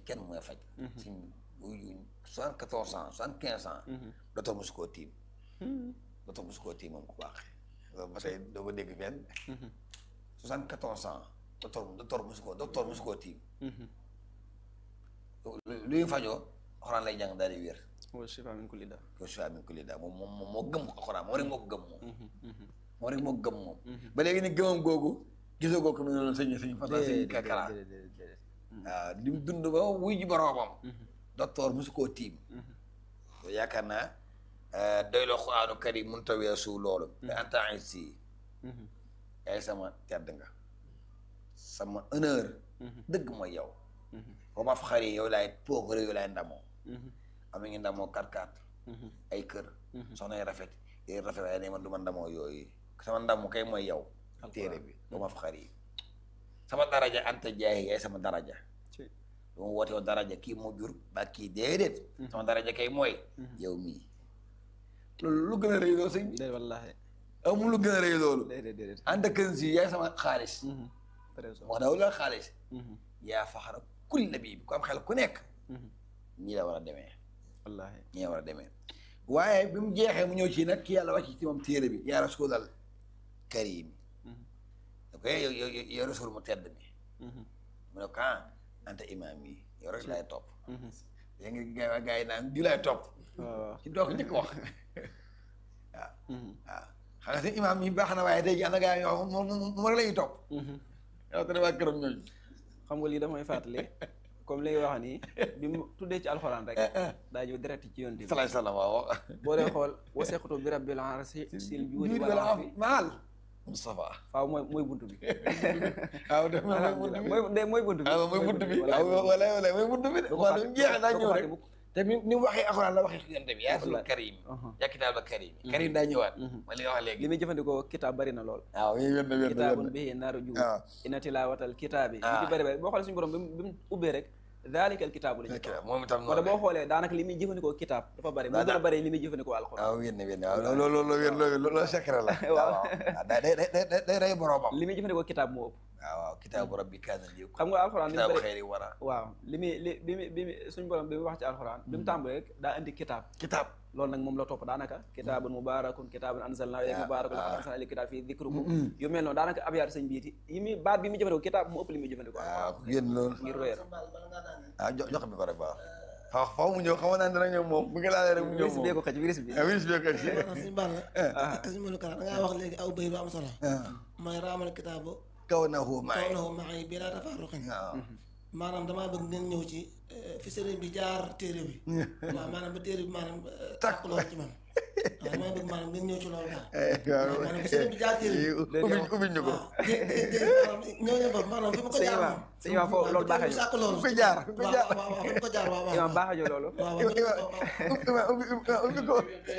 kenn mooy faj suñ soixante quatorze ans soixante quinze ans docteur mosu koo tiim docteur mosu koo tiim moom ku baax loolu ba tey doo ko dégg fenn soixante quatorze ans docteur docteur mosu koo docteur mosu koo tiim lu ñu fajoo xoraan lay jàng daal di wér wa shifa min kulli daa ko shifa min kulli daa moom moom moo gëm alxuraan moom rek moo ko gëm moom moom rek moo ko gëm moom ba léegi ni gëmam googu gisoo googu ko mu ne loolu sëñ sëñ fata sëñ kakara waaw di mu dund ba wuy ji boroomam docteur mosu koo tiim yaakaar naa doy la xuraanu karim mun ta weesu loolu te en temps si yaay sama tedd nga sama honneur dëgg mooy yow boo ma fa xari yow laay pookare yow laay ndamoo am na ngi ndamoo kat kat ay kër soxna yi rafet yi rafet waaye ne man du ma ndamoo yooyu sama ndamu kay mooy yow téere bi boo ma fa xari sama daraja anta jaay yaay sama daraja du ma woote woon daraja kii moo jur ba kii déedéet sama daraja kay mooy yow mii loolu lu gën a rëy loolu sëñ bi déedéet wallaahi amul lu gën a rëy loolu déedéet déedéet ànd ak si yaay sama xaalis trésor wax daaw la xaalis yaa faxara kul nabi bi ku am xel ku nekk ñii la war a demee wallaahi ñii la war a demee waaye bi mu jeexee mu ñëw ci nag ki yàlla wàcc ci moom téere bi yaa rasulal karim da ko yow yow yow rasul mu tedd mi mu ne ko ah anta imaam yi yow rek laay topp yaa ngi gaa gaa yi naan di laay topp waaw ci doo ko njëkk wax waaw waaw xam nga seen imaam yi baax na waaye tey jii am na gaa yi yoo moom moom rek la ñuy topp yow te waa këram ñooñu xam nga lii damay fàttali comme li nga wax nii bi mu tuddee ci alxuraan rek daa ñëw direct ci yoon bi salaay salaam waaw boo dee xool waseqatu bi rabbil arsi sil juudi juudi wal wala afi maal Moustapha faaw mooy mooy buntu bi waaw def na mooy buntu bi mooy de mooy buntu bi waaw mooy buntu bi Wallaahi. waaw wala wala mooy buntu bi de doo ko waaw fàtte- mu jeex daa doo ko ñëw fàtte rek mukk. te ni ni mu waxee alxuraan la waxee xiyante bi yaa rasul Wallaahi. karim Uh-huh. yaa kitaab la karim karim daa ñëwaat ma li nga wax li léegi muy jëfandikoo kitaab bari na lool waaw yéen wér na wér na kitaabun wér na bihi naaru juud waaw inna tilaawatal kitaabi li Ah. ci bëri bëri boo xoolee suñu borom bi mu bi mu ubbee rek daalikal kitaabu la ñu ok moom itam kon boo noonu xoolee daanaka li muy jëfandikoo kitaab dafa bëri moo Daa- gën a bëri li muy jëfandikoo alxuraan waaw wér na wér na waaw loolu loolu wér loolu loolu secret la Waaw. waaw day day day day day rey boroomam li muy jëfandikoo kitaab moo ëpp waaw waaw kitaabu rabbi kaana liw xam nga alxuraan li mu kitaabu bëri xeeri wara waaw li muy li bi mu bi mu suñu borom bi mu wax ci alxuraan bi mu tàmbalee rek daa indi kitaab kitaab loolu nag moom la topp daanaka kitaabun mubaarakun kitaabun anzalnaa ilayka Ah, mubaarakun laqad ah. anzalnaa ilayka kitaab fii dikrukum yu mel noonu daanaka ab yaar sëñ biiti yi muy baat bi mu jëfandikoo kitaab moo ëpp li muy jëfandikoo waaw yéen loolu ngir wéer ah jox jox bi ko rek baax xaw xaw mu ñëw xaw naa dina ñëw moom bu nga laalee rek mu ñëw virus moom bee ko xëj virus bi ah virus bi ko si maanaam suñu bàll suñu mënu kara da ngaa wax léegi aw bay lu am solo mooy raamal kitaabu kaw na hu kaw maay na hu maay bi laa tafarruqin waaw maanaam damaa bëgg ngeen ñëw ci eh, fi sëriñ bi jaar téere bi waaw maanaam ba téere bi maanaam eh, tàkk loolu ci man waaw damaa bëgg maanaam ngeen ñëw ci loolu daal waaw maanaam fi sëriñ bi jaar téere bi ubbi ubbi ñu ko waaw dé dé dé maanaam ñëw ñëw foofu maanaam fi mu ko Sëñ jaar Imaam, moom Sëñ Imaam foofu loolu baaxee bi sàkk loolu fi ko jaar fi ko waaw jaar waaw waaw fi mu ko jaar waaw waaw imaam baaxajo loolu waaw waaw Iwa- Iwa- Iwa- ubbi ubbi ubbi ko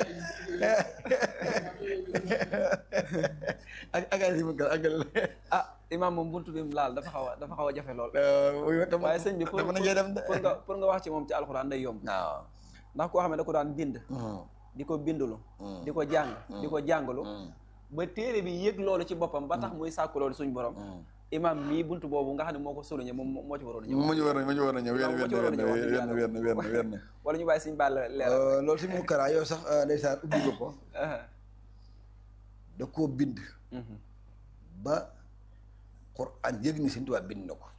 ak ak ay si mu gal ak ah imaam moom buntu bi mu laal dafa xaw a dafa xaw a jafe lool waaye sëñ bi pour dafa na ngay dem de pour nga pour nga wax ci moom ci alxuraan day yomb waaw ndax koo xam ne da ko daan bind di ko bindulu di ko jàng di ko jàngalu ba téere bi yëg loolu ci boppam ba tax muy sàkku loolu suñ borom imaam mii buntu boobu nga xam ne moo ko souligné moom moo ci waroon a ñëw mu ñu war a mu ñu war a ñëw wér Moo wér ci waroon a ñëw wax dëgg wér yàlla. wér wér wér wér wala ñu bàyyi suñ bàll leeral loolu si mu karaa yow sax ndeysaan ubbi nga ko Aha. da koo bind Mhm. ba Qur'an yëg ni Sëñ Tuubaa bind na ko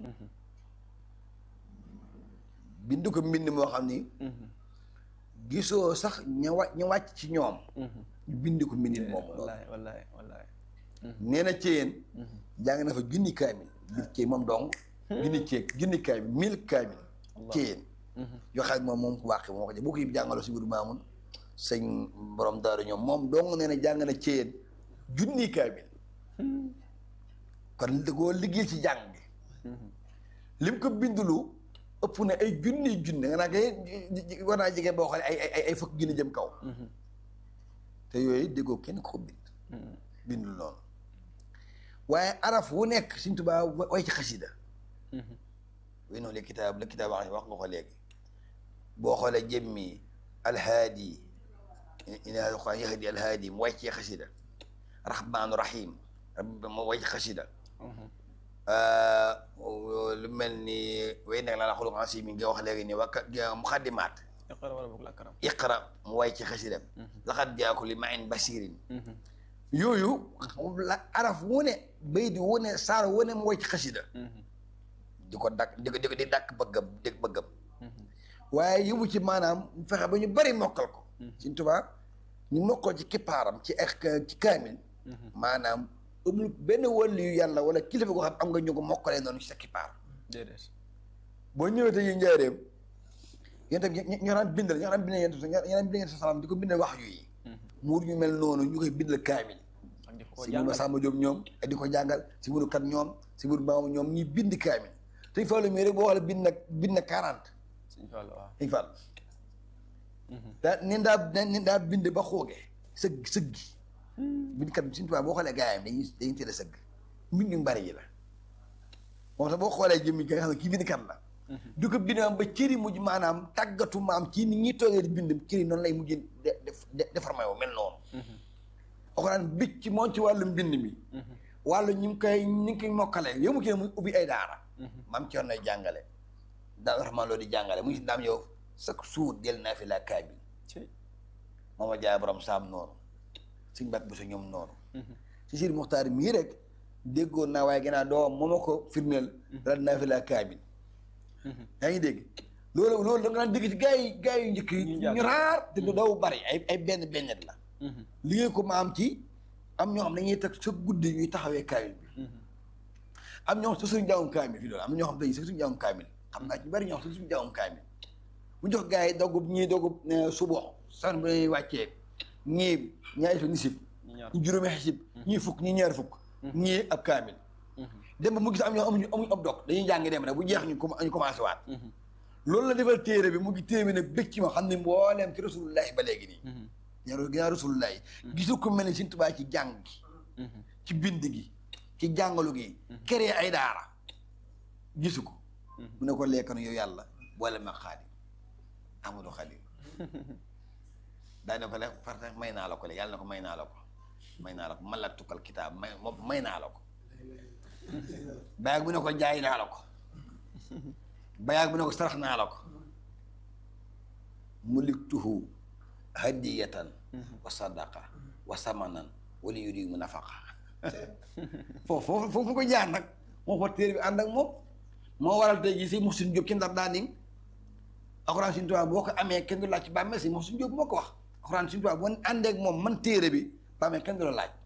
bind ko mbind moo xam ni Mhm. gisoo sax ña wa ña wàcc ci ñoom Mhm. ñu bind ko mbindin moom loolu wallahi wallahi wallahi nee na ceyeen jàng na fa junni kaamil biir cey moom dong junni cee junni kaamil mille kaamil ceyeen yoo xam ne moom moom ku wàqi moo ko boo ko yëpp jàngaloo si biir maamun sëñ borom daaru ñoom moom dong nee na jàng na ceyeen junni kaamil kon da koo liggéey ci jàng bi lim ko bindulu ëpp na ay junni junni nga naa koy war naa jege boo xoolee ay ay ay fukk junni jëm kaw te yooyu déggoo kenn ko bind bindul noonu waaye araf wu nekk Sëñ Tuubaa wa- way ci xasida way noonu le kitaab la kitaab wax wax nga ko léegi boo xoolee jëmmi alhaadi ina alquran yahdi alhaadi mu way ci xasida rahmaanu rahim rabbi mu way ci xasida lu mel ni way nekk la la xulu ansi mi nga wax léegi ni wakka muxaddimaat iqra wala boog la karam iqra mu way ci xasidam laxat jaaku li ma in basirin yooyu la araf wu ne bay di wu ne saar wu ne mu way ci xasida di ko dakk di ko di ko di dàkk bëggam di bëggam waaye yóbbu ci maanaam fexe ba ñu bari mokkal ko Sëñ Tuubaa ñu mokkal ci kippaaram ci ak ci kaamil maanaam amul benn wàllu yu yàlla wala kilifa goo xam am nga ñu ko mokkalee noonu ci sa kippaar déedéet boo ñëwee te yi njaareem yéen tam ñoo daan bindal ñoo daan bindal yéen ñoo daan bindal sa salaam di ko bindal wax yu yi muur ñu mel noonu ñu koy bindal kaamil ak di ko si jàngal munu Samba Diop ñoom ak di ko jàngal si munu kat ñoom si munu maamu ñoom ñuy bind kaamil te Fallou mii rek boo xoolee bind na bind na quarante Sëñ Fallu waaw dañ Fall daa nin daa nin daa bind ba xooge sëgg sëggi bindkat bi suñu tubaab boo xoolee gaayam dañuy dañuy teel a sëgg mbind yu bari yi la moom sax boo xoolee jëmmi nga xam ne kii bindkat la du ko bind am ba cëri mujj maanaam tàggatu maam ci ni ñuy toogee di bind cëri noonu lay mujj de de déformé wu mel noonu alxuraan bicc ci moom ci wàllu mbind mi wàllu ñu ngi koy ñu ngi koy mokkalee yow mu kii muy ubbi ay daara maam ci yoon nay jàngale daal raxmaan loo di jàngale mu ngi si daam yow chaque jour del naa fi la kaabil ci mooma jaay borom saam noonu suñ bat bu sa ñoom noonu si siir muxtaar mii rek déggoon naa waaye gannaaw doom moo ma ko firndeel dal naa fi la kaabil yaa ngi dégg loolu loolu da nga daan dégg ci gaa yi gaa yu njëkk yi Ñu jàng. ñu raar te du daw bari ay ay benn bennet la liggéey ko ma am ci am ñoo xam ne dañuy teg sa guddi ñuy taxawee kaamil bi am ñoo xam sa suñu jàngum kaamil fi loolu am na ñoo xam tey sa suñu jàngum kaamil xam naa ci bari ñoo xam sa suñu jàngum kaamil mu jox gars yi doggub ñii doggub subo san bu ñuy wàccee ñii ñaari fa nisif ñu ñaar ñu juróomi xisib ñii fukk ñii ñaari fukk ñii ab kaamil dem ba mu gis am ñoo amuñu amuñu ab dog dañuy jàng dem rek bu jeex ñu com- ñu commencé waat loolu la defal téere bi mu ngi téere bi nag bëgg ci ma xam ne mbooleem ci rasulullahi ba léegi nii ñaar ginnaaw rasulullahi gisu ko mel ni Sëñ Tuubaa ci jàng gi ci bind gi ci jàngalu gi créé ay daara gisu ko mu ne ko lekkanu yow yàlla boole ma xaadim Amadou Khalil daa ne ko le parce may naa la ko le yàlla na ko may naa la ko may naa la ko man la tukkal kitaab may moom may naa la ko bayaag bu ne ko jaay naa la ko bayaag bu ne ko sarax naa la ko muliktuhu hadiyatan wa sadaqa wa samanan wala yuri mu nafaqa foofu foofu foofu ko jaar nag moo fa téere bi ànd ak moom moo waral tey jii si Muxsin Jóob ci ndar daa ning alxuraan Sëñ Tuubaa boo ko amee kenn du laaj ci bàmmeel si Muxsin Jóob moo ko wax alxuraan Sëñ Tuubaa boo àndee ak moom man téere bi bàmmeel kenn du la laaj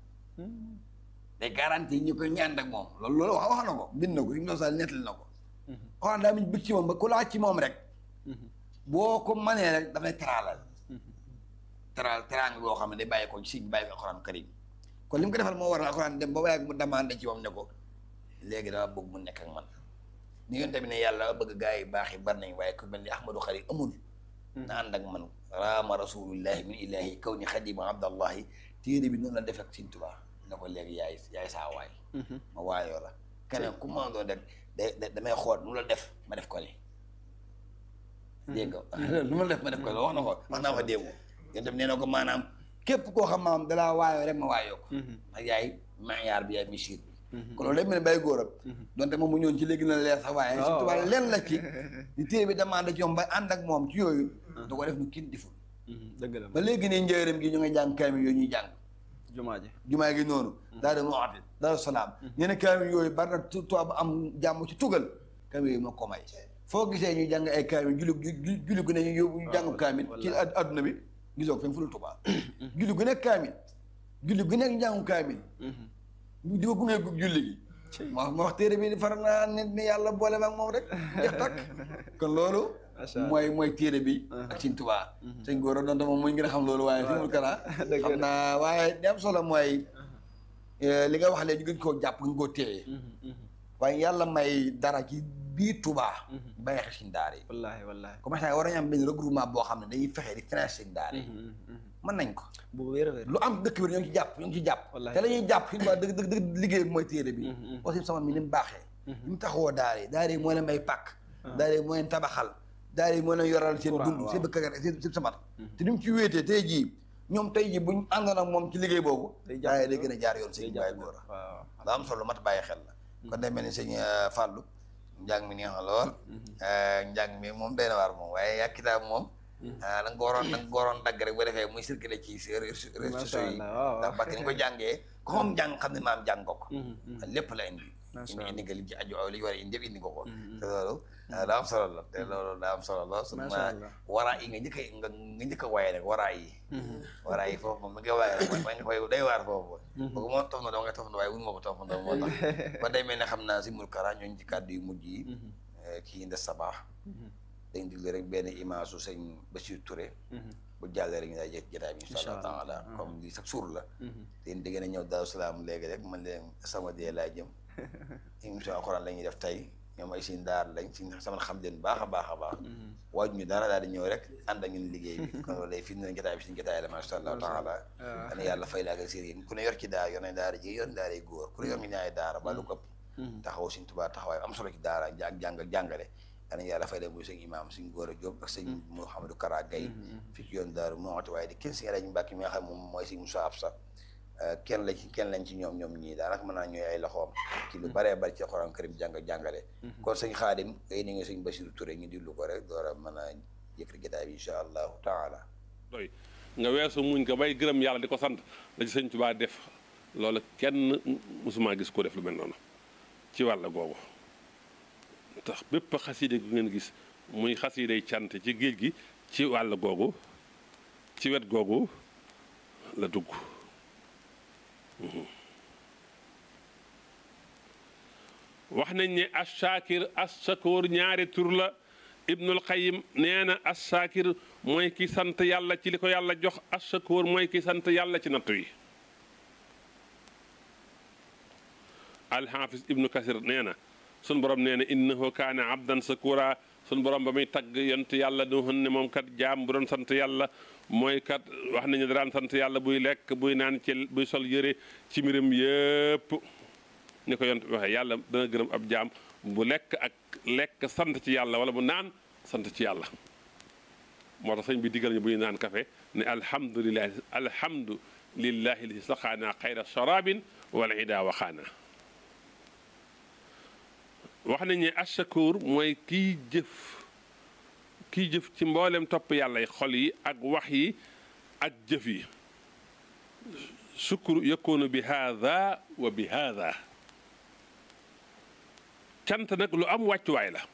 day garanti ñu koy ñaan ak moom loolu loolu wax wax na ko bind na ko Ibnu Sall nettali na ko alxuraan daa muñ bëgg ci moom ba ku laaj ci moom rek boo ko manee rek dafay teraalal teral teraanga boo xam ne day bàyyi ko ci sëñ bi bàyyi ko alxuraan karim kon li mu ko defal moo waral alxuraan dem ba waaye mu demandé ci moom ne ko léegi dama bëgg mu nekk ak man ni ngeen tamit ne yàlla bëgg gaa yi baax yi bari nañ waaye ku mel ni Ahmadou Xari amul na ànd ak man raama rasulullahi min ilahi kaw ni xadima abdallahi téere bi noonu la def ak Sëñ Tuubaa ne ko léegi yaay yaay saa waay ma waayoo la keneen ku ma doon rek da damay xool nu la def ma def ko ni dégg nga lu ma def ma def ko wax na ko wax naa ko démb yéen tam nee na ko maanaam képp koo xam maanaam dalaa waayoo rek ma waayoo ko ak yaay maayaar bi yaay misir bi kon loolu day mel ne bàyyi góoram donte moom mu ñëwoon ci léegi na leer sax waaye Sëñ Tuubaa leen la ci di téere bi demande ci moom ba ànd ak moom ci yooyu da ko def nu kin deful dëgg la ba léegi nii njëriñam gi ñu ngi jàng kaamil yooyu ñuy jàng jumaa ji jumaa gi noonu daal di muwaati daal salaam ñeneen kaamil yooyu bari na tu tubaab bu am jàmm ci tugal kaamil yooyu moo ko may foo gisee ñuy jàng ay kaamil julli ju- julli gu ne ñu yóbbu ñu jàngu kaamil ci ad- adduna bi gisoo ko fenn fu dul Tuubaa julli gu nekk kaamil julli gu nekk njàngu kaamil di ko gunge gu julli gi moo moo wax téere bi far naa nit ni yàlla boole ma ak moom rek jeex takk kon loolu mooy mooy téere bi ak Sëñ Tuubaa sëñ góor a doon te moom muy ngi a xam loolu waaye fi mul kara xam naa waaye li am solo mooy li nga wax léegi ñu gën koo jàpp gën koo téye waaye yàlla may dara ci biir Tuubaa bàyyi xel suñ daara yi wallaahi wallaahi comme ça war nañu am benn regroupement boo xam ne dañuy fexe di financer suñ daara yi mën nañ ko bu wér a wér lu am dëkk bi ñoo ngi ci jàpp ñoo ngi ci jàpp Wallaahi. te la ñuy jàpp suñu waa dëgg dëgg dëgg liggéey bi mooy téere bi aussi sama mi ni mu baaxee ni mu taxawoo daara yi daara yi moo leen may pàkk daara yi moo leen tabaxal daara yi moo leen yoral seen Courant, dund waaw. seen bëkk seen seen samat te ni mu ci wéetee tey jii ñoom tey jii buñ àndoon ak moom ci liggéey boobu Day jàpp daara yi day gën a jaar yoon day seen jàpp bàyyi góor a waaw la am solo mat bàyyi xel la kon day mel ni sëñ Fallou njàng mi neex na lool njàng mi moom day na waar moom waaye yaa kitaab moom da nga ko waroon da nga ko waroon dagg rek bu defee muy circulé ci réseaux sociaux yi ndax parce que ni ko jàngee ko xam jàng xam ne maam jàng ko ko lépp la indi indi indi nga li ci aju li war a indi yëpp indi nga ko te loolu daa am solo la te loolu daa am solo la su ma waraa yi nga njëkk a nga nga njëkk a waaye rek waraa yi waraa yi foofu moom mi nga waaye rek ma nga koy day waar foofu boobu moom tof na doo nga tof na waaye wunu ma ko tof na moo tax kon day mel ne xam naa si mul kara ñooñu ci kàddu yu mujj yi kii ndes sabaax dañ diglu rek benn image su sëñ Bachir Touré bu jàllee rek ñu daal jëkk jotaay bi incha allah taala comme li sax suur la teen dégg na ñëw Daaru Salaam léegi rek man leen sama dee laa jëm émission alxuraan la ñuy def tey ñoom ay suñ daar lañ suñ sama xam leen baax a baax a baax waaju ñu dara daal di ñëw rek ànd ak ñun liggéey bi kon loolu lay fi ne jotaay bi suñu jotaay la macha allah taala dana yàlla fay la ak sëriñ ku ne yor ci daara yor nañ daara ji yor daara yi góor ku ne yor ñu ñaari daara ba lu ko taxaw suñ tubaa taxawaay am solo ci daara ak jàng ak jàngale danañ yàlla fay leen muy sëñ imaam suñ góor a Jóob ak sëñ Mouhamadou Kara Gaye fi ci yoon daaru mooti waaye di kenn si rajo Mbàkke mi nga xam moom mooy sëñ Moussa Absa kenn lañ ci kenn lañ ci ñoom ñoom ñii daanaka mën naa ñooy ay loxoom ci lu baree bari ci Alxuraan karim jàng jàngale kon sëñ Xaadim ay ni nga sëñ Basiru Touré ñu dillu ko rek door a mën a yëkkati jotaay bi incha allahu taala doy nga weesu muñ ko bay gërëm yàlla di ko sant la ci sëñ Tuubaa def loolu kenn musuma gis ko def lu mel noonu ci wàll googu tax bépp xasiide gu ngeen gis muy xasiidey cant ci géej gi ci wàll googu ci wet googu la dugg wax nañ ne ashaakir ashakoor ñaari tur la ibnul qayim nee na ashaakir mooy ki sant yàlla ci li ko yàlla jox ashakoor mooy ki sant yàlla ci nattu yi alxaafis ibnu kasir nee na sun borom nee na innahu kaana abdan sakura sun borom ba muy tagg yont yàlla du ne moom kat jaam bu doon sant yàlla mooy kat wax nañu daan sant yàlla buy lekk buy naan ci buy sol yëre ci mbiram yëpp ni ko yont waxee yàlla dana gërëm ab jaam bu lekk ak lekk sant ci yàlla wala bu naan sant ci yàlla moo tax sëñ bi digal ñu bu ñu naan café ne alhamdulilahi alhamdulillahi li saxaana xayra sharabin wala ida waxaana wax nañ ne ashakur mooy kiy jëf kiy jëf ci mboolem topp yàlla xol yi ak wax yi ak jëf yi sukkur yakunu bi haada wa bi haada cant nag lu am wàccuwaay la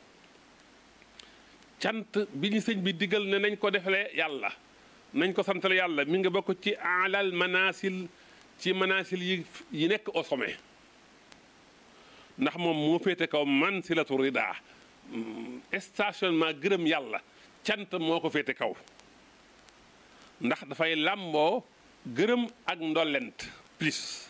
cant bi ñu sëñ bi digal ne nañ ko defalee yàlla nañ ko santale yàlla mi nga bokk ci alal manasil ci manasil yi yi nekk au sommet ndax moom moo féete kaw man silatu rida stationnement gërëm yàlla cant moo ko féete kaw ndax dafay làmboo gërëm ak ndollent plus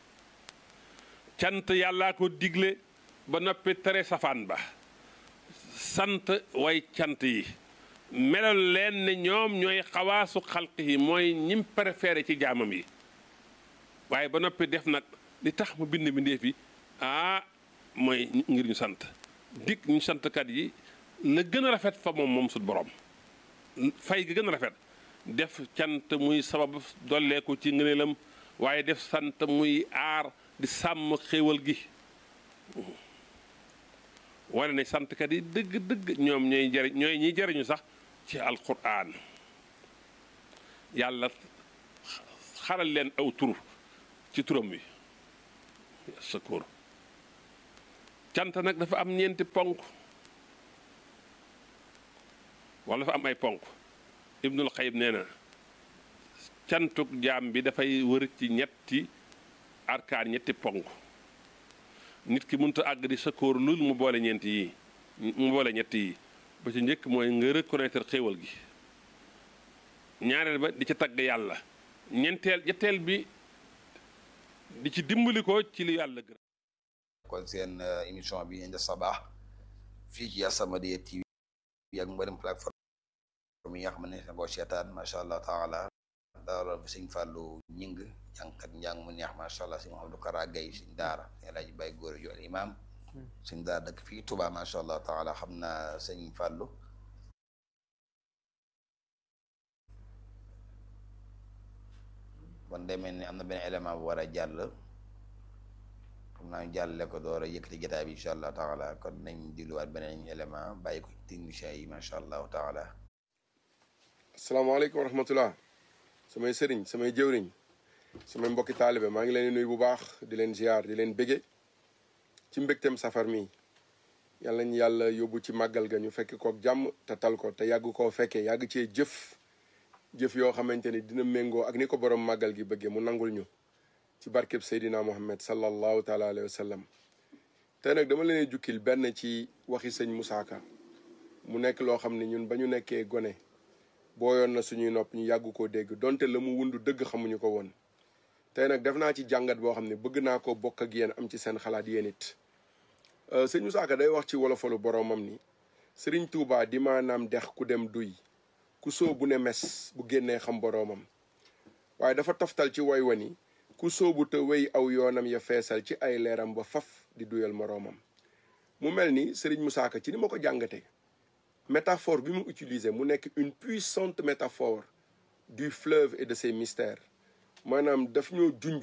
cant yàllaa ko digle ba noppi tere safaan ba sant way cant yi melal leen ne ñoom ñooy xawaasu xalq yi mooy ñim préféré ci jaamam yi waaye ba noppi def nag li tax mu bind mbindéef yi ah mooy ngir ñu sant dikk ñu santkat yi la gën a rafet fa moom moom sut borom fay gi gën a rafet def cant muy sabab dolleeku ci ngëneelam waaye def sant muy aar di sàmm xéewal gi wane ne santkat yi dëgg dëgg ñoom ñooy jariñ ñooy ñiy jariñu sax ci alquran yàlla xaral leen aw tur ci turam wi sakoor cant nag dafa am ñeenti ponk wala dafa am ay ponk ibnul xayib nee na cantuk jaam bi dafay wër ci ñetti arkaan ñetti ponk nit ki mënut a àgg di sakóor lul mu boole ñeenti yi mu boole ñetti yi ba ci njëkk mooy nga reconnaître xéewal gi ñaareel ba di ci tagg yàlla ñeenteel ñetteel bi di ci dimbali ko ci li yàlla gërëm kon seen émission bi Inda Sabah fii ci As-Samadiyya TV ak mboolem plateforme yi nga xam ne boo seetaan macha allah taala daara bi sëñ Fallou ñing jàngkat njàng mu neex macha allah sëñ Mouhamadou Kara Gaye sëñ daara El Hadj Baye Góor yu al imam sëñ daara dëkk fii Touba macha allah taala xam naa sëñ Fallou bon demee ni am na benn élément bu war a jàll xam naa ñu jàllale ko door a yëkkati jotaay bi incha allah taala kon nañ dilluwaat beneen élément bàyyi ko technicien yi macha allahu taala asalaamaaleykum wa rahmatullah samay sëriñ samay jëwriñ samay mbokki taalibe maa ngi leen di nuyu bu baax di leen ziar di leen bége ci mbégteem safar mi yàlla ñu yàlla yóbbu ci màggal ga ñu fekk kook jàmm te tal ko te yàgg koo fekkee yàgg cee jëf jëf yoo xamante ni dina méngoo ak ni ko borom màggal gi bëggee mu nangul ñu ci barkeb Seydina Muhammad sallallahu taala alayhi wa sallam te nag dama leen jukkil benn ci waxi sëñ Moussa Ka mu nekk loo xam ne ñun ba ñu nekkee gone booyoon na suñuy nopp ñu yàgg koo dégg donte la mu wundu dëgg xamuñu ko woon tey nag def naa ci jàngat boo xam ne bëgg naa ko bokk ak yéen am ci seen xalaat yéen it sëñ Moussa Ka day wax ci wolofalu boromam ni sëriñ Touba di maanaam dex ku dem duy ku sóobu ne mes bu génnee xam boroomam waaye dafa toftal ci woy wani ku sóobu te wéy aw yoonam ya feesal ci ay leeram ba faf di duyal moroomam mu mel ni sëriñ Moussa Ka ci ni ma ko jàngatee métaphore bi mu utilisé mu nekk une puissante métaphore du fleuve et de ses mystères maanaam daf ñoo junj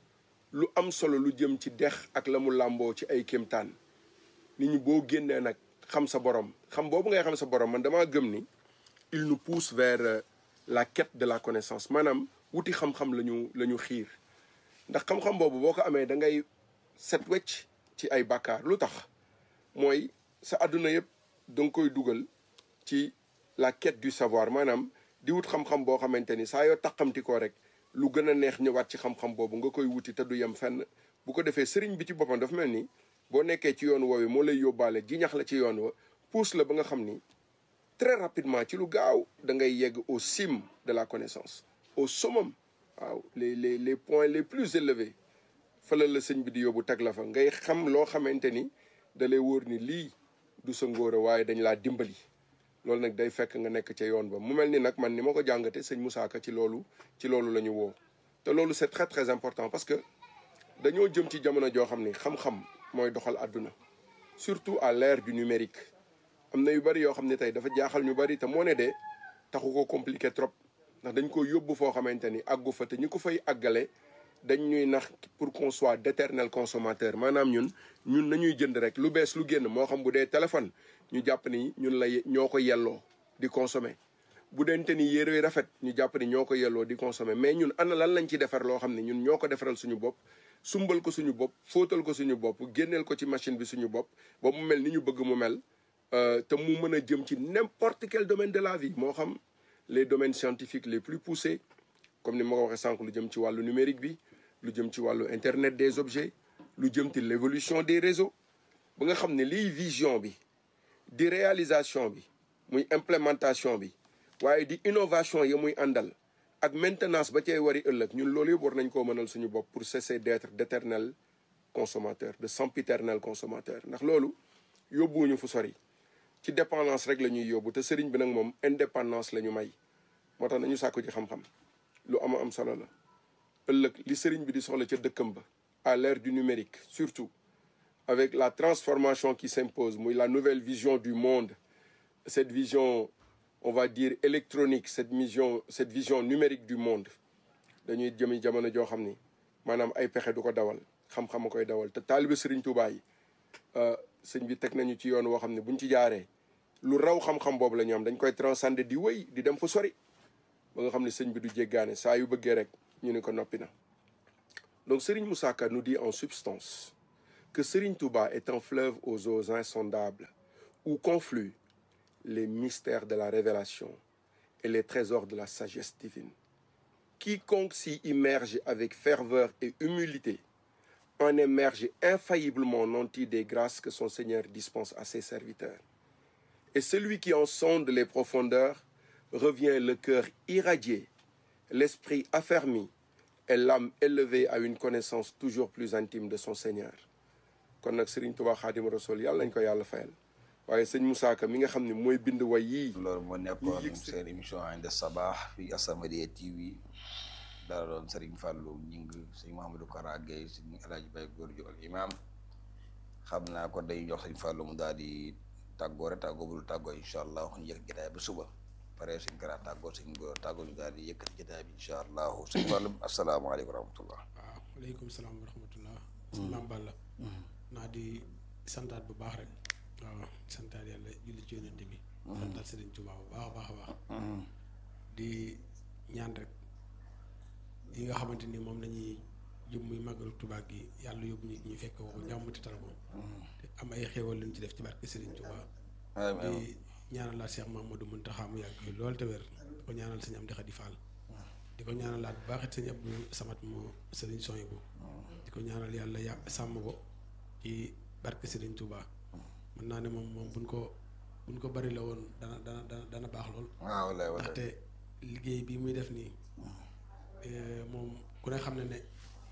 lu am solo lu jëm ci dex ak la mu làmboo ci ay kéemtaan nit ñi boo génnee nag xam sa borom xam boobu ngay xam sa borom man damaa gëm ni il nous pousse vers la quête de la connaissance maanaam wuti xam-xam la ñu la ñu xiir ndax xam-xam boobu boo ko amee da ngay set wecc ci ay bàkkaar lu tax mooy sa àdduna yëpp da nga koy dugal ci la quête du savoir maanaam di wut xam-xam boo xamante ni saa yoo taqamti ko rek lu gën a neex ñëwaat ci xam-xam boobu nga koy wuti te du yem fenn bu ko defee sëriñ bi ci boppam dafa mel ni boo nekkee ci yoon woowu moo lay yóbbaale jiñax la ci yoon wa pousse la ba nga xam ni très rapidement ci lu gaaw da ngay yegg au cime de la connaissance au summum waaw les les les points les plus élevés fala la sëñ bi di yóbbu teg la fa ngay xam loo xamante ni da lay wóor ni lii du sa ngóora waaye dañ laa dimbali loolu nag day fekk nga nekk ca yoon ba mu mel ni nag man ni ma ko jàngate sëñ Moussa Ka ci loolu ci loolu la ñu woo te loolu c'est très très important parce que dañoo jëm ci jamono joo xam ni xam-xam mooy doxal àdduna surtout à l'ère du numérique am na yu bari yoo xam ne tey dafa jaaxal ñu bari te moo ne de taxu ko compliqué trop ndax dañ ko yóbbu foo xamante ni àggu fa te ñi ko fay àggale dañ ñuy nax pour qu'on soit d'éternel consommateur maanaam ñun ñun nañuy jënd rek lu bees lu génn moo xam bu dee téléphone ñu jàpp ni ñun la ñoo ko yelloo di consommer bu dente ni yére rafet ñu jàpp ni ñoo ko yelloo di consommer mais ñun ana lan lañ ci defar loo xam ne ñun ñoo ko defaral suñu bopp sumbal ko suñu bopp fóotal ko suñu bopp génneel ko ci machine bi suñu bopp ba mu mel ni ñu bëgg mu mel te mu mën a jëm ci n'importe quel domaine de la vie moo xam les domaines scientifiques les plus poussés comme ni ma ko waxee sànq lu jëm ci wàllu numérique bi lu jëm ci wàllu internet des objets lu jëm ci l'évolution des réseaux ba nga xam ne liy vision bi di réalisation bi muy implémentation bi waaye di innovation yi muy àndal ak maintenance ba cay wari ëllëg ñun loolu yëpp war nañ koo mënal suñu bopp pour cesser d'être d'éternel consommateur de sempiternel consommateur ndax loolu yóbbuwuñu fu sori ci dépendance rek la ñuy yóbbu te sëriñ bi nag moom indépendance la ñu may moo tax nañu sàkku ci xam-xam lu ama am solo la ëllëg li sëriñ bi di soxla ca dëkkam ba à l'ère du numérique surtout avec la transformation qui s'impose muy la nouvelle vision du monde cette vision on va dire électronique cette vision cette vision numérique du monde dañuy jëmi jamono joo xam ni maanaam ay pexe du ko dawal xam-xam a koy dawal te taalibe sëriñ Tuubaa yi sëñ bi teg nañu ci yoon woo xam ne buñ ci jaaree lu raw xam-xam boobu la ñu am dañ koy transcender di wéy di dem fu sori ba nga xam ne sëñ bi du jéggaane saa yu bëggee rek ñu ne ko noppi na donc Serigne Moussa Ka nous dit en substance que Serigne Touba est un fleuve aux eaux insondables où confluent les mystères de la révélation et les trésors de la sagesse divine. Quiconque s'y immerge avec ferveur et humilité en émerge infailliblement nanti des grâces que son Seigneur dispense à ses serviteurs. Et celui qui en sonde les profondeurs revient le cœur irradié, l'esprit affermi et l'âme élevée à une connaissance toujours plus intime de son Seigneur. kon nag Serigne Touba Khadim Rassoul yàlla nañ ko yàlla fayal waaye sëñ Moussa Ka mi nga xam ne mooy bind way yii. loolu moo nekkoon seen émission Inda Sabah fii As-Samadiyya TV dara doon Serigne Fallou ñing sëñ Mouhamadou Kara Gueye sëñ El Hadj Baye Góor Jool imam xam naa ko day jox sëñ Fallou mu daal di tàggoo rek tàggoo bu dul tàggoo incha allah ñu yëg jotaay ba suba. pare suñ kara tàggoo suñ góor tàggoo ñu daal di yëkkati jotaay bi incha allahu suñ wàllum asalaamaaleykum wa rahmatullah waaw aleykum salaam wa rahmatullah sëñ Maam Balla naa di santaat bu baax rek waaw santaat yàlla julli ci yonente bi santaat Sëriñ Tuubaa bu baax a baax a baax di ñaan rek yi nga xamante ni moom lañuy jub muy màggalu Tuubaa gi yàlla yóbbu ñu ñu fekk ko jàmm te tal ko te am ay xéewal luñ ci def ci barke Sëriñ Tuubaa di ñaanalaat Cheikh Mamadou Muntaxa mu yàgg fi loolu te wér di ko ñaanal sëñ Amdi Xadi Fall di ko ñaanalaat bu baax it sëñ Abdou Samat mu sëriñ Soyibu di ko ñaanal yàlla yà sàmm ko ci barke Sëriñ Tuubaa mën naa ne moom moom buñ ko buñ ko bari la woon dana dana dana dana baax lool waaw wallaahi wallaahi ndaxte liggéey bi muy def nii moom ku ne xam ne ne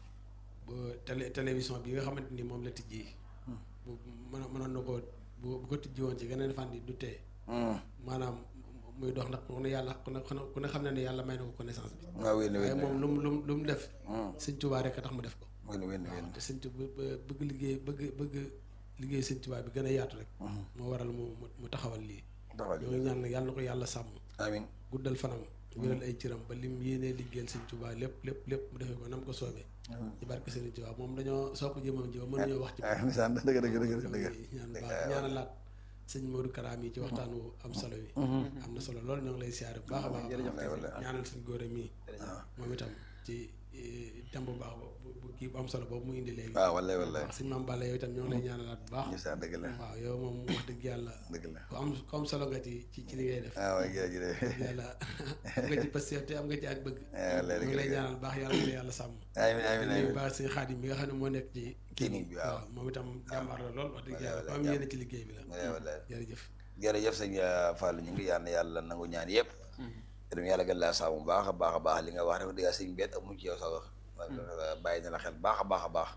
ba télé télévision bi nga xamante ni moom la tijji bu mën mënoon na ko bu bu ko tijji woon ci geneen fànn du tee maanaam muy dox ndax ku ne yàlla ku ne ku ne xam ne ne yàlla may na ko connaissance bi waaw wéen waaye wéen moom lu mu lu mu lu mu def sëñ Tuubaa rek a tax mu def ko wéen wéen wéen te sëñ Tuubaa bëgg liggéey bëgg bëgg liggéey sëñ Tuubaa bi gën a yaatu rek moo waral mu mu taxawal lii taxawal ñoo ngi ñaan nag yàlla na ko yàlla sàmm amiin guddal fanam wéral ay cëram ba lim yéenee liggéeyal sëñ Tuubaa lépp lépp lépp mu defee ko nam ko soobee ci barke Sëriñ Tuubaa moom dañoo soo ko jëmam ji ba mënuñoo wax ci ah misaan dëgg dëgg dëgg dëgg ñaan baax ñaanalaat sëñ Modou Karaam yi ci waxtaan wu am solo wi am na solo loolu ñoo ngi lay siyaare bu baax a baax ñaanal suñ góor mii moom itam ci thème bu baax bu bu kii bu am solo boobu mu indi léegi waaw wallaahi wallaahi wax sëñ Maam Balla yow itam ñoo ngi lay ñaanalaat bu baax misaan dëgg la waaw yow moom wax dëgg yàlla dëgg la ku am ku am solo nga ci ci ci li ngay def ah waay jërëjëf dëgg yàlla am nga ci pasteur te am nga ci ak bëgg wallaahi ñu ngi lay ñaanal baax yàlla na yàlla sàmm amiin amiin nuyu amiin baax sëñ Xaadim mi nga xam ne moo nekk ci clinique bi waaw moom itam jàmbaar la lool wax dëgg yàlla ku am wallaahi yéene ci liggéey bi la wallaahi wallaahi jërëjëf jërëjëf sëñ Fallou ñu ngi yàlla yàlla nangu ñaan yëpp te dum yàlla gën laa sàmm bu baax a baax a baax li nga wax rek dëgg sëñ bet amu ci yow sa wax bàyyi na la xel baax a baax a baax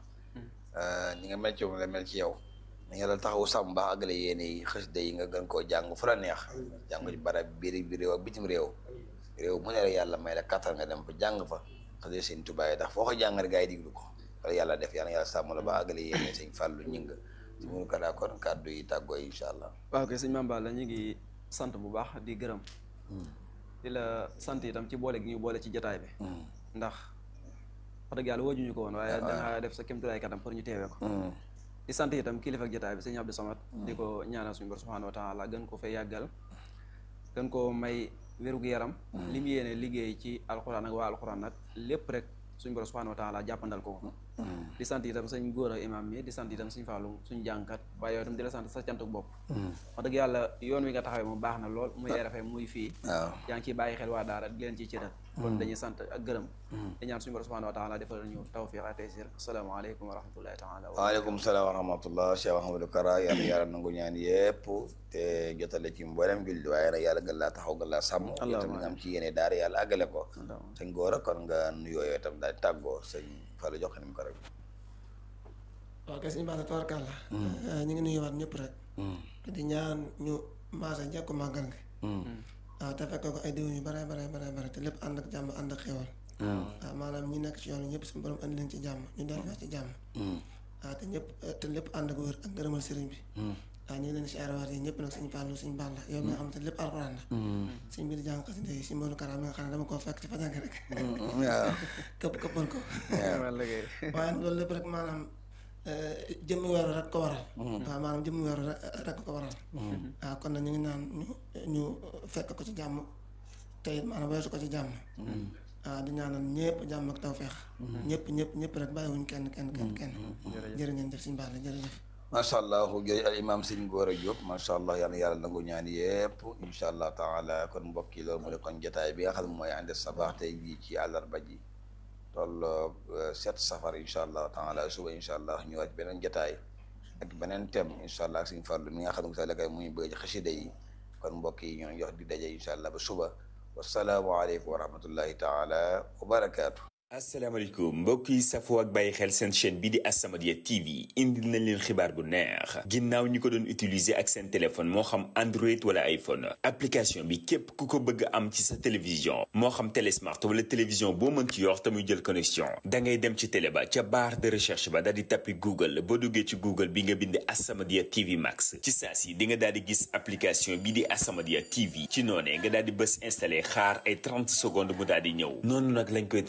ñi nga mel ci moom la mel ci yow ni nga la taxawu sàmm baax àggale yéene yi xasida yi nga gën koo jàng fu la neex jàng ci barab biir bi réew ak bitim réew réew mu ne rek yàlla may la kattan nga dem fa jàng fa xasida sëñ Tuubaa yi ndax foo ko jàng rek gaa yi diglu ko wala yàlla def yàlla yàlla sàmm la ba àggale yéene sëñ Fallou ñing si munu kadaa kon kàddu yi tàggoo incha allah waaw kay sëñ Mame Balla ñu ngi sant bu baax di gërëm di la sant itam ci boole gi ñu boole ci jataay bi ndax wax dëgg yàlla woojuñu ko woon waaye danga def sa kémtulaay katam pour ñu teewee ko di sant itam kilifa ak jataay bi sëñ Abdou Samad di ko ñaanal suñu bor subhanahu wa taala gën ko fay yàggal gën ko may wérug yaram li mu yéene liggéey ci alxuraan ak waa alxuraan nag lépp rek suñu borom subhanahu wa taala jàppandal ko ko di sant itam sëñ góor a imam mi di sant itam suñ fàllu suñ jàngkat waaye yow itam di la sant sa cantuk bopp wax dëgg yàlla yoon wi nga taxawee moom baax na lool muy RFM muy fii waaw yaa ngi ciy bàyyi xel waa daara di leen ciy cëral kon dañuy sant ak gërëm di ñaan suñu borom subhanahu wa taala defal ñu tawfiq ak taysir asalaamaaleykum wa rahmatullahi taala wa waaleykum salaam wa rahmatullah Cheikh Ahmadou Kara yàlla yàlla nangu ñaan yëpp te jotale ci mboolem julli waaye nag yàlla gën laa taxaw gën laa sàmm itam nga am ci yéene daara yàlla àggale ko sëñ góor a kon nga nuyoo yooyu itam daal di tàggoo sëñ Fallou jox ni mu ko rek waaw kay suñu baax la tabarkàlla ñu ngi nuyuwaat ñëpp rek di ñaan ñu maasa jekku màggal gi waaw te fekk ko ay déwén yu bare bare bare bare te lépp ànd ak jàmm ànd ak xéwal waaw maanaam ñi nekk ci yoon wi ñëpp suñu borom andi leen ci jàmm ñu delluwaat ci jàmm waaw te ñëpp te lépp ànd ak wér ak ngërëmal sëriñ bi waaw ñu ngi leen di siyaarawaat yi ñëpp nag suñu Fàllu suñu Balla yow mi nga xam te lépp alxuraan la suñ mbir jàng xasida yi si Modou Kara mi nga xam ne dama koo fekk ci fa jàng rek waaw këpp këppal ko waaye loolu lépp rek maanaam jëmmi weeru rek ko waral waaw maanaam jëmmi weeru rek ko waral waaw kon nag ñu ngi naan ñu ñu fekk ko ci jàmm te it maanaam weesu ko ci jàmm waaw di ñaanal ñëpp jàmm ak tawfeex ñëpp ñëpp ñëpp rek bàyyiwuñ kenn kenn kenn kenn jërë ngeen jëf suñu baax la jërëjëf macha allah jërëjëf al imam sëñ Gora Diop macha allah yal na yàlla nangu ñaan yëpp incha allah taala kon mbokk yi loolu mu ne kon jotaay bi nga xam ne mooy ànd sabaax tey jii ci àllarba ji tolloog sept safar incha allah taala suba incha allah ñëwaat beneen jotaay ak beneen thème incha allah ak suñu farlu mi nga xam ne sa lekay muy bëgg xasida yi kon mbokk yi ñoo jox di daje incha allah ba suba wasalaamu aleykum wa rahmatullahi taala wa barakaatu asalaamaaleykum mbokk yi safoo ak bàyyi xel seen chaîne bi di As-Samadiyya TV indil nañ leen xibaar bu neex ginnaaw ñi ko doon utiliser ak seen téléphone moo xam Android wala iPhone application bi képp ku ko bëgg am ci sa télévision moo xam télé smart wala télévision boo mën ci yor te muy jël connexion da ngay dem ci télé ba ca barre de recherche ba daal di tappi Google boo duggee ci Google bi nga bind As-Samadiyya TV Max ci saa si di nga daal di gis application bi di As-Samadiyya TV ci noonee nga daal di bës installé xaar ay 30 secondes mu daal di ñëw noonu nag lañ koy téléchargé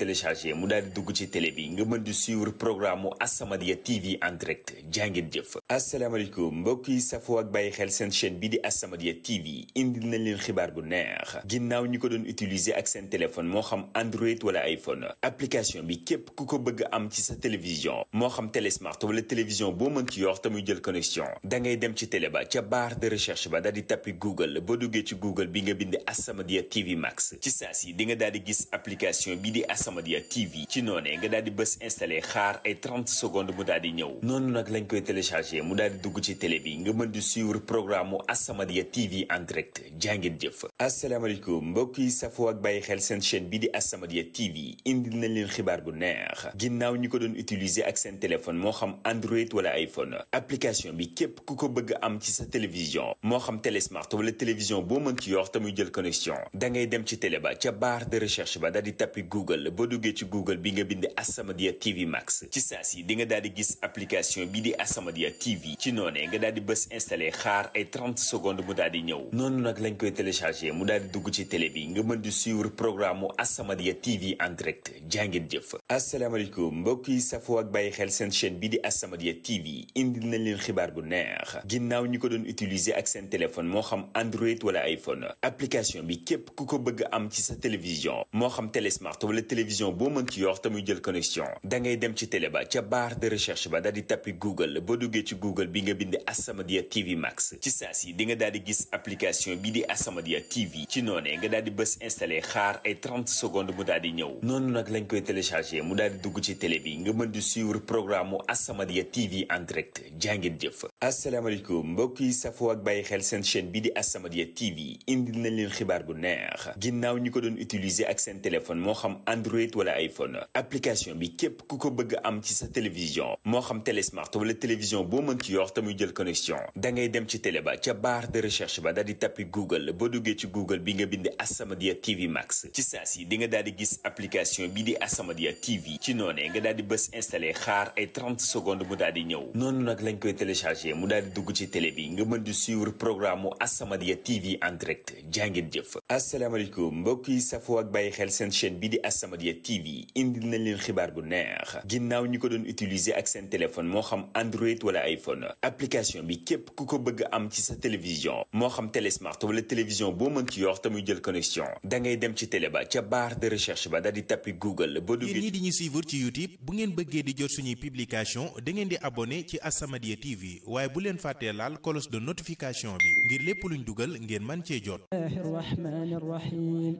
téléchargé mu daal di dugg ci télé bi nga mën di suivre programme mu As-Samadiyya TV en direct jàngeen jëf asalaamaaleykum mbokk yi safoo ak bàyyi xel seen chaîne bi di As-Samadiyya TV indil nañ leen xibaar bu neex ginnaaw ñi ko doon utiliser ak seen téléphone moo xam Android wala iPhone application bi képp ku ko bëgg am ci sa télévision moo xam télé smart wala télévision boo mën ci yor te muy jël connexion da ngay dem ci télé ba ca barre de recherche ba daal di tappi Google boo duggee ci Google bi nga bind As-Samadiyya TV Max ci saa si di nga daal di gis application bi di As-Samadiyya TV ci noonee nga daal di bës installé xaar ay 30 secondes mu daal di ñëw noonu nag lañ koy téléchargé mu daal di dugg ci télé bi nga mën di suivre programme mu As-Samadiyya TV en direct jàngeen jëf asalaamaaleykum mbokk yi safoo ak bàyyi xel seen chaîne bi di As-Samadiyya TV indil nañ leen xibaar bu neex ginnaaw ñi ko doon utiliser ak seen téléphone moo xam Android wala iPhone application bi képp ku ko bëgg am ci sa télévision moo xam télé smart wala télévision boo mën ci yor te muy jël connexion da ngay dem ci télé ba ca barre de recherche ba daal di tappi Google boo duggee ci Google bi nga bind As-Samadiyya TV Max ci saa si di nga daal di gis application bi di As-Samadiyya TV ci noonee nga daal di bës installé xaar ay 30 secondes mu daal di ñëw noonu nag lañ koy téléchargé mu daal di dugg ci télé bi nga mën di suivre programme mu As-Samadiyya TV en direct jàngeen jëf asalaamaaleykum mbokk yi safoo ak bàyyi xel seen chaîne bi di As-Samadiyya TV indil nañ leen xibaar bu neex ginnaaw ñi ko doon utiliser ak seen téléphone moo xam Android wala iPhone application bi képp ku ko bëgg am ci sa télévision moo xam télé smart wala télévision boo mën ci yor te muy jël connexion da ngay dem ci télé ba ca barre de recherche ba daal di tappi Google boo duggee ci Google bi nga bind As-Samadiyya TV Max ci saa si di nga daal di gis application bi di As-Samadiyya TV ci noonee nga daal di bës installé xaar ay 30 secondes mu daal di ñëw noonu nag lañ koy téléchargé mu daal di dugg ci télé bi nga mën di suivre programme mu As-Samadiyya TV en direct jàngeen jëf asalaamaaleykum mbokk yi safoo ak bàyyi xel seen chaîne bi di As-Samadiyya TV indil nañ leen xibaar bu neex ginnaaw ñi ko doon utiliser ak seen téléphone moo xam Android wala iPhone application bi képp ku ko bëgg am ci sa télévision moo xam télé smart wala télévision boo mën ci yor te muy jël connexion da ngay dem ci télé ba ca barre de recherche ba daal di tappi Google boo duggee ci Google bi nga bind As-Samadiyya TV Max ci saa si di nga daal di gis application bi di As-Samadiyya TV ci noonee nga daal di bës installé xaar ay 30 secondes mu daal di ñëw noonu nag lañ koy téléchargé mu daal di dugg ci télé bi nga mën di suivre programme mu As-Samadiyya TV en direct jàngeen jëf asalaamaaleykum mbokk yi safoo ak bàyyi xel seen chaîne bi di As-Samadiyya TV indil nañ leen xibaar bu neex ginnaaw ñi ko doon utiliser ak seen téléphone moo xam Android wala iPhone application bi képp ku ko bëgg am ci sa télévision moo xam télé smart wala télévision boo mën ci yor te muy jël connexion da ngay dem ci télé ba ca barre de recherche ba daal di tappi Google boo yéen duggee ñi di ñu suivre ci YouTube bu ngeen bëggee di jot suñuy publication da ngeen di abonné ci As-Samadiyya TV waaye bu leen fàttee laal cloche de notification bi ngir lépp luñ dugal ngeen man cee jot الله الرحمن الرحيم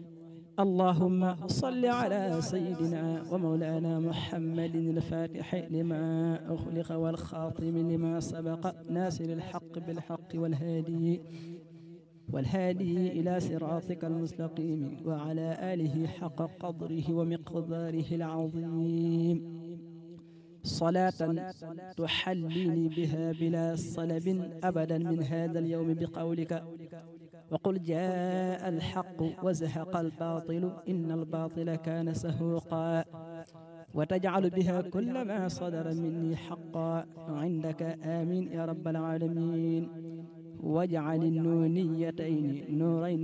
اللهم صل على سيدنا ومولانا محمد الفاتح لما أخلق والخاتم لما سبق ناصر الحق بالحق والهادي والهادي إلى صراطك المستقيم وعلى آله حق قدره ومقداره العظيم صلاة تحليني بها بلا صلب أبدا من هذا اليوم بقولك وقل جاء الحق وزهق الباطل إن الباطل كان سهوقا وتجعل بها كل ما صدر مني حقا عندك آمين يا رب العالمين واجعل النونيتين نورين